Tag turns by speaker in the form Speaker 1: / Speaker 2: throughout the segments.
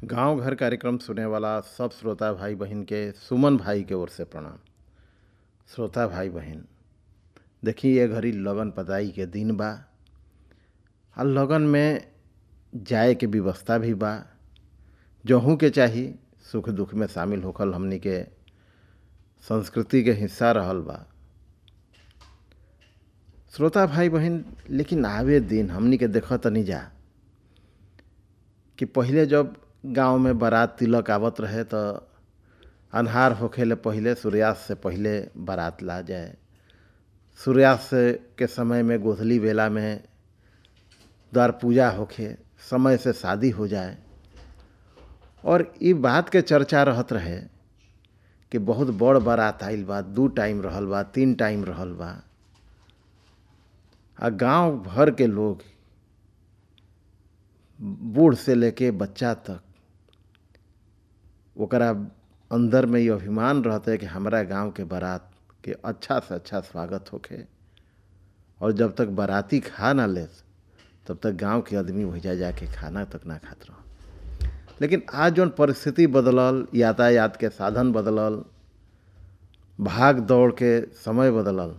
Speaker 1: गांव घर कार्यक्रम सुने वाला सब श्रोता भाई बहन के सुमन भाई के ओर से प्रणाम श्रोता भाई बहन देखी ये घड़ी लगन पताई के दिन बा आ लगन में जाए के व्यवस्था भी बा जहू के चाही सुख दुख में शामिल होखल हमनी के संस्कृति के हिस्सा रहल बा श्रोता भाई बहन लेकिन आवे दिन हमनी के देख तनी जा कि पहिले जब गांव में बारात तिलक आवत रहे तो अन्हार होखेले पहिले सूर्यास्त से पहिले बारात ला जाए सूर्यास्त के समय में गोधली बेला में द्वार पूजा होखे समय से शादी हो जाए और ई बात के चर्चा रहत रहे कि बहुत बड़ बारात आइल बा दू टाइम रहल बा तीन टाइम रहल बा आ गांव भर के लोग बूढ़ से लेके बच्चा तक ओकरा अंदर में ये अभिमान रहता है कि हमारा गांव के बारात के अच्छा से अच्छा स्वागत होखे और जब तक बाराती खा ना ले तब तक गांव के आदमी वही जाके खाना तक ना खात रह लेकिन आज जौन परिस्थिति बदलल यातायात के साधन बदलल भाग दौड़ के समय बदलल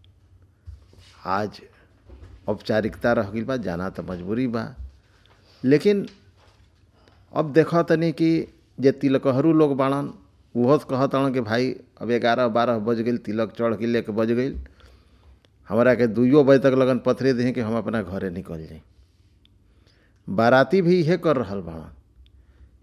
Speaker 1: आज औपचारिकता रह गई बा जाना तो मजबूरी बा लेकिन अब देखो तनी कि जे तिलकहरू लोग बाड़न उहो कहत हन कि भाई अब ग्यारह बारह बज गई तिलक चढ़ के लेके बज गई हमारा के दुइयो बजे तक लगन पथरे दें कि हम अपना घरे निकल जाई बाराती भी इहे कर रहल बाड़न